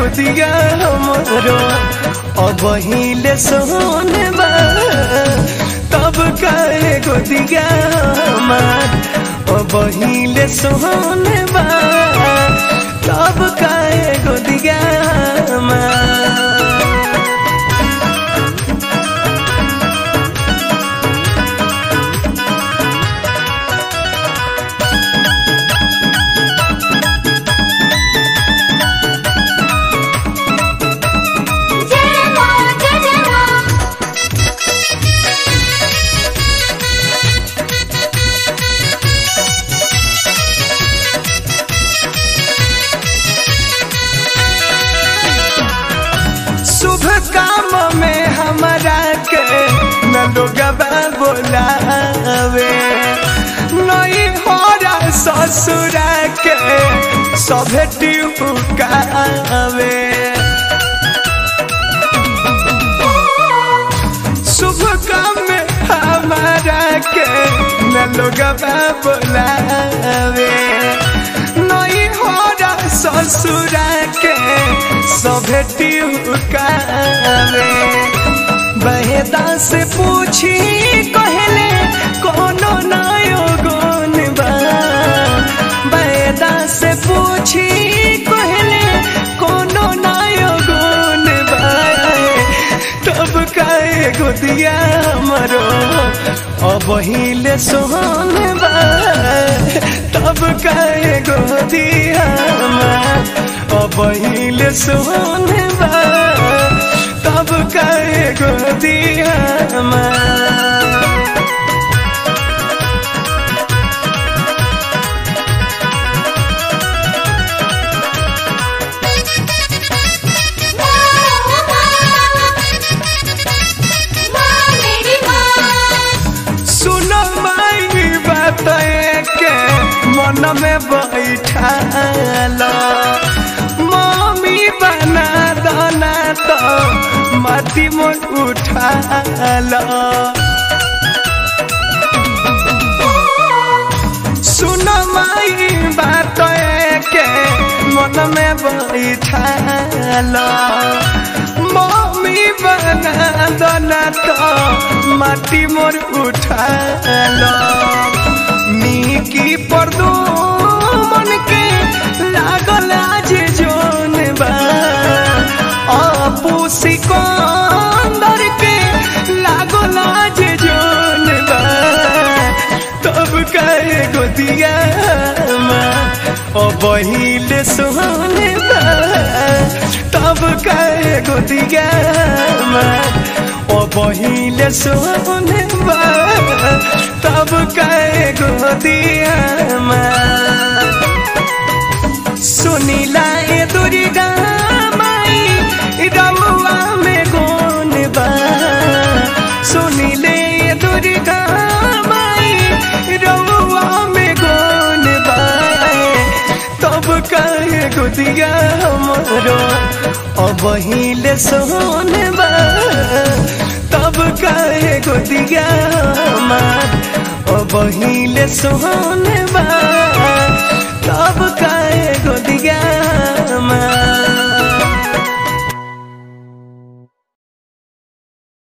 गोदिया हमरो अब हिले सोने बा तब काहे गोदिया हमार अब हिले सोने बा तब काहे गोदिया हमार जय मां जय जय मां शुभ काम में हमारा के न लोगवा बोलावे नई होरा ससुरा के सभे टिकावे शुभ काम में हमारा के न लोगवा बोलावे नई होरा ससुरा के सभे टिकावे बहेदा से पूछी कहले कोनो नयो गुण बा बहेदा से पूछी कहले कोनो नयो गुण बा तब काहे गोदिया हमरो अब हिले सोहन बा तब काहे गोदिया हमार अब हिले सोहन बा तब काहे गोदिया हमार मां मेरी मां सुनो माई बात के मन में बैठाल मम्मी बना दाना तो माटी मन उठाल सुनो माई बात के मन में बैठाल मम्मी बना दाना तो माटी मोर उठाल मिकी पर दो मन के लागल आज जोन बा अपू सिकंदर के लागल आज जोन बा तब कहे गोदिया अब हिले सोहने बा तब कहे गोदिया अब हिले सोहने बा तब कहे गोदिया सुनीला ए दुर्गा माई रमुआ में गुण बा सुनीले ए दुर्गा माई रमुआ में गुण बा तब कहे गुदिया हमरो अब हिले सोन बा तब कहे गुदिया हमार अब हिले सोन बा तब